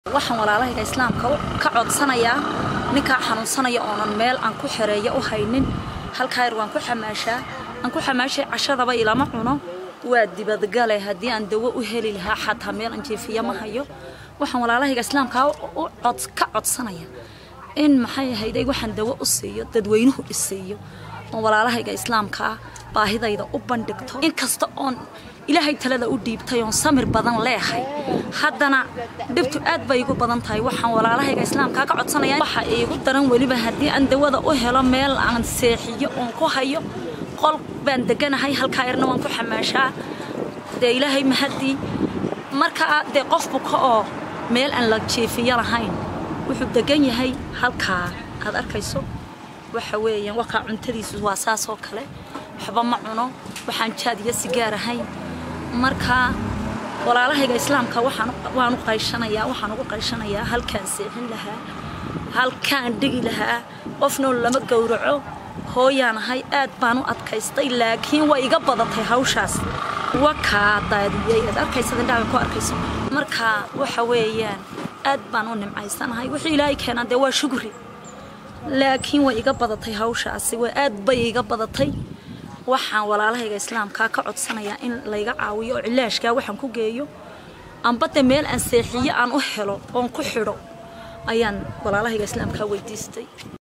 waxaan walaalahayga islaamka ka codsanayaa ninkaa xanuunsanaya oonan meel aan ku xereeyo u haynin halkaa yar waan ku xamaashaa aan ku xamaashay cashadaba ilama cuno waa dibadgale haddii aan dawo u heli lahaa xataa meel aan jeefiya ma hayo waxaan walaalahayga islaamka ka codsanaya in maxay ahayday waxaan dawo u siiyo dadweynuhu isiiyo oon walaalahayga islaamkaa baahidayda u bandhigto inkasta oon ilaahay talada u dhiibtay oon samir badan leehay haddana dhibtu aad bay igu badan tahay waxaan walaalahayga islaamkaa ka codsanaya waxa iigu daran weliba haddii aan dawada u helo meel aan seexiyo oon ku hayo qol baan deganahay halkaa yarna waan ku xamaashaa dee ilaahay mahadii markaa dee qof buka oo meel aan la jeefiyo lahayn wuxuu degan yahay halkaa aad arkayso waxa weeyaan wakaa cuntadiisu waa saas oo kale waxba ma cuno waxaan jaad iyo sigaar ahayn markaa walaalahayga islaamka waan u qayshanayaa waxaan ugu qayshanayaa halkaan seexin lahaa halkaan dhigi lahaa qofnoo lama gowraco hooyaan ahay aad baan u adkaystay laakiin way iga badatay hawshaas wakaa daadiyey aad arkaysa indhaha ku arkayso markaa waxa weeyaan aad baan u nimcaysanahay wixii ilaahay keenaa dee waa shugri laakiin way iga badatay hawshaasi way aad bay iga badatay waxaan walaalahayga islaamkaa ka codsanayaa in layga caawiyo oo cilaashkaa waxaan ku geeyo ambade meel aan seexiyo aan u helo oon ku xidho ayaan walaalahayga islaamkaa weydiistay